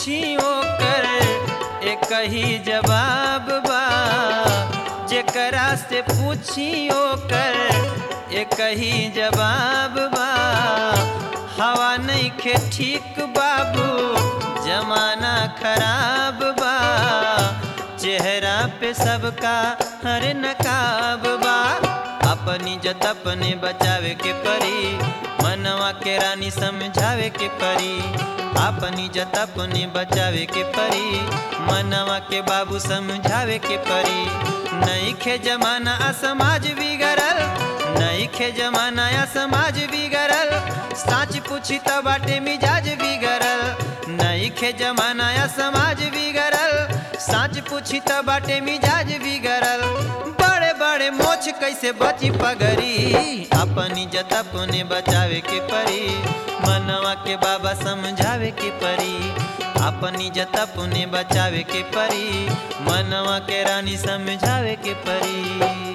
पूछी ओकर एक ही जवाब बा जेकरा से पूछी ओकर एक ही जवाब बा हवा नहीं खे ठीक बाबू जमाना खराब बा चेहरा पे सबका हर नकाब बा अपनी जत अपने बचावे के परी मनवा के रानी समझावे के परी अपनी जत अपने बचावे के परी मनवा के बाबू समझावे के परी नहीं खे जमाना आ समाज बिगड़ल नहीं खे जमाना या समाज बिगड़ल साच पूछी तो बाटे मिजाज बिगड़ल नहीं खे जमाना या समाज बिगड़ल साच पूछी तो बाटे मिजाज बिगड़ल बड़े बड़े मोछ कैसे बची पगरी अपनी इज्जत अपने बचावे के परी मनवा के बाबा समझावे के परी अपनी इज्जत अपने बचावे के परी मनवा के रानी समझावे के परी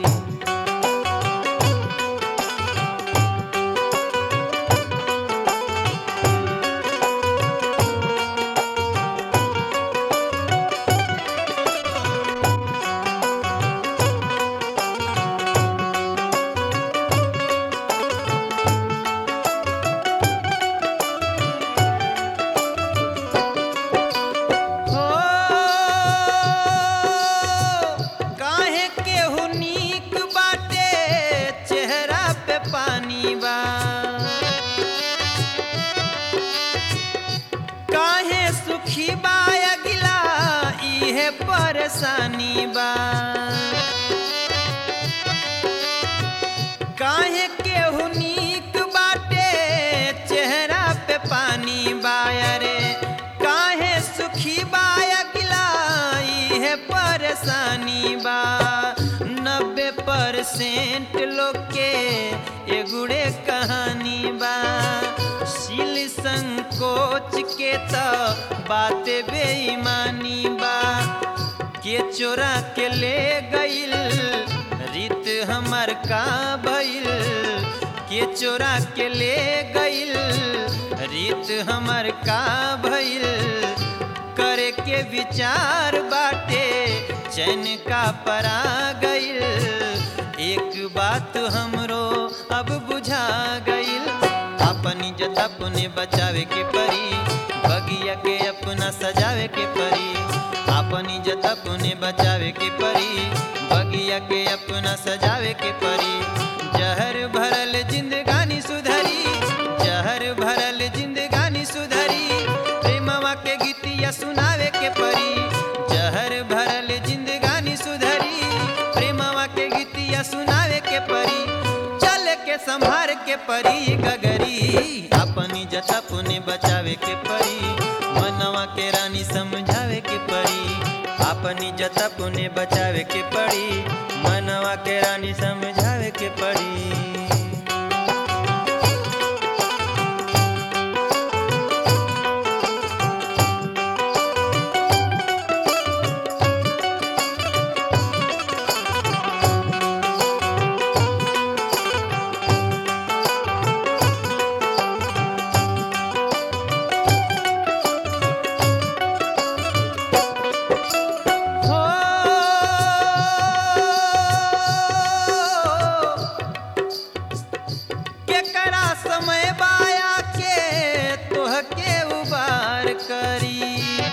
हो काहे केहू नीक बाटे चेहरा पे पानी बा काहे सुखी बा अगिला इहे परेशानी बा काहे केहू नीक बाटे चेहरा पे पानी बाया रे काहे सुखी बाया गिलाई है परेशानी बा नब्बे परसेंट लोग के एगुड़े कहानी बा सिल संकोच के तो बात बेईमानी बा के चोरा के ले गईल रीत हमर का भइल के चोरा के ले गईल रीत हमर का भइल करे के विचार बाटे चैन का परा गईल एक बात हमरो अब बुझा गईल अपनी जत अपने बचावे के परी बगिया के अपना सजावे के परी अपनी जत अपने बचावे के परी बगिया के अपना सजावे के परी जहर भरल जिंदगानी सुधरी जहर भरल जिंदगानी सुधरी प्रेमवा के गीतिया सुनावे के परी जहर भरल जिंदगानी सुधरी प्रेमवा के गीतिया सुनावे के परी चल के संभार के परी गगरी अपनी जत अपने बचावे के परी मनवा के रानी समझावे के परी अपनी जत अपने बचावे के पड़ी मनवा के रानी समझावे के पड़ी हो केकरा समय बाया के तोहके उबार करी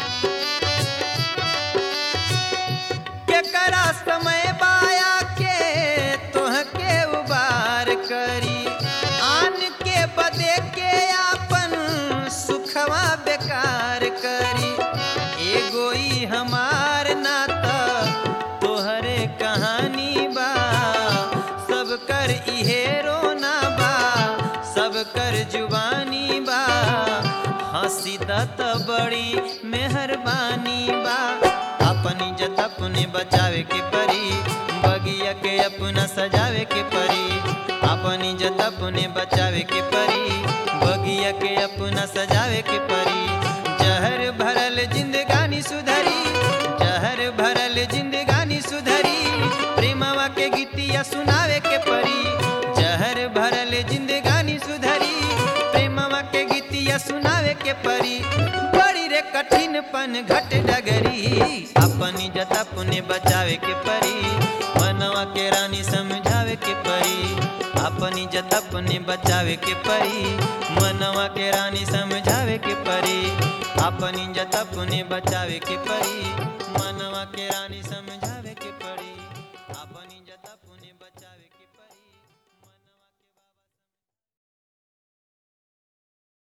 केकरा समय बाया के तोहके उबार करी आन के बदे के आपन सुखवा बेकार करी एगो ई हमार नाता तोहरे कहानी बा सब कर इहे रोना बा सब कर जुबानी बा हंसी दत बड़ी मेहरबानी बा अपनी जत अपने बचावे के परी बगिया के अपना सजावे के परी अपनी जत अपने बचावे के परी बगिया के अपना सजावे के परी जहर भरल जिंदगानी सुधरी जहर भरल जिंदगानी सुधरी प्रेमवा के गीतिया सुनावे के परी जहर भरल जिंदगानी सुधरी प्रेमवा के गीतिया सुनावे के परी बड़ी रे कठिन पन घट डगरी अपनी जत अपने बचावे के परी मनवा के रानी समझावे के परी अपनी जत अपने बचावे के परी मनवा के रानी समझावे के परी अपनी जत अपने बचावे के परी मनवा के रानी समझावे